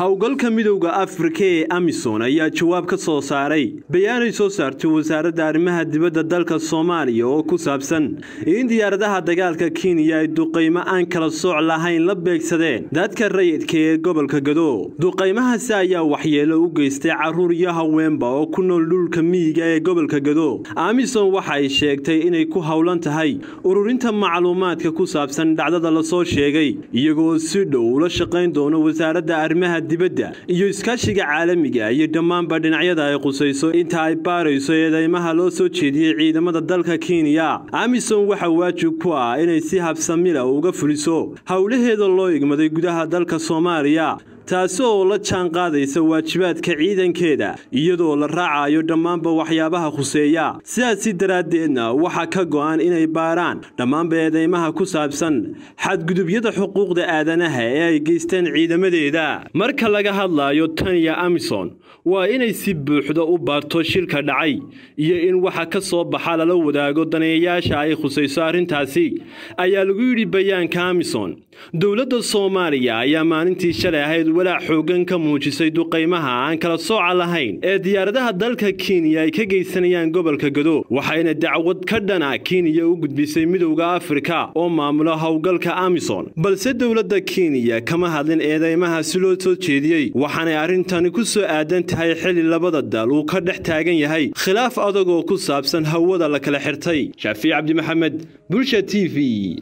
howlgalka midowda afrika ee amisom ayaa jawaab ka soo saaray bayaanay soo saartay wasaaradda arrimaha dibadda dalka soomaaliya oo ku saabsan in diyaaradaha dagaalka kenya ay duqaymo aan kala sooc lahayn la beegsadeen dadka rayidka ee gobolka gado duqaymahaasi ayaa waxyeelo u geystay caruur iyo haweenba oo ku nool dhulka miyiga ee gobolka gado amisom waxa ay sheegtay inay ku howlan tahay ururinta macluumaadka ku saabsan dhacdada lasoo sheegay iyagoo si dhow ula shaqayn doono wasaaradda arrimaha dibadda iyo iskaashiga caalamiga iyo dhammaanba dhinacyada ay qusayso inta ay baarayso eedeymaha loo soo jeediyey ciidamada dalka kenya amisom waxaa waajib ku ah inay si habsamila uga fuliso howlaheeda loo igmaday gudaha dalka soomaaliya taasi oo la jaan qaadaysa waajibaadka ciidankeeda iyadoo la raacayo dhammaanba waxyaabaha khuseeya sidaasi daraaddeedna waxaa ka go'an inay baaraan dhammaanba eedeymaha ku saabsan xadgudubyada xuquuqda aadanaha ee ay geysteen ciidamadeeda marka laga hadlayo taniya amison waa inay si buuxda u baarto shilka dhacay iyo in waxa ka soo baxa lala wadaago daneeyayaasha ay khusayso arrintaasi ayaa lagu yidhi bayaanka amison dowladda soomaaliya ayaa maalintii shalay ahayd walaac xoogan ka muujisay duqaymaha aan kala sooca lahayn ee diyaaradaha dalka kenya ay ka geysanayaan gobolka gado waxayna dacwad ka dhana kenya u gudbisay midowda afrika oo maamulo howlgalka amison balse dowladda kenya kama hadlin eedeymaha si loo soo jeediyey waxaanay arrintani ku soo aadan tahay xili labada dal uu ka dhex taagan yahay khilaaf adag oo ku saabsan hawada la kala xirtay shaafiic cabdi maxamed bulsha t v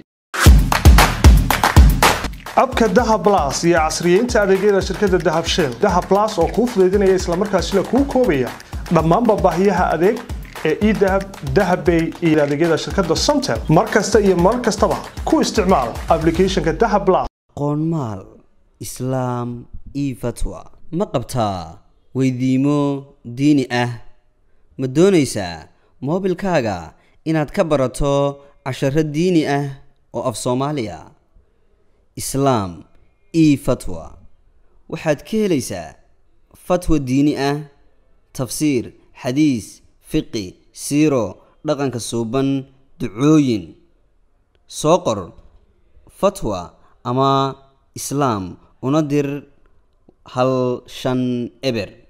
abka dahab las iyo casriyeynta adeegyada shirkadda dahab shell dahab las oo kuu fudaydinaya islamarkaasina kuu koobaya dhammaanba baahiyaha adeeg ee edahab dahabbay iyo adeegyada shirkadda somtel mar kasta iyo mar kastaba ku isticmaal ablicathonka dahab las qoonmaal islaam io fatwa ma qabtaa weydiimo diini ah ma doonaysaa moobilkaaga inaad ka barato casharo diini ah oo af soomaaliya islaam e fatwa waxaad ka helaysaa fatwa diini ah tafsiir xadiis fiqi siiro dhaqanka suuban ducooyin soo qor fatwa ama islaam una dir hal shan eber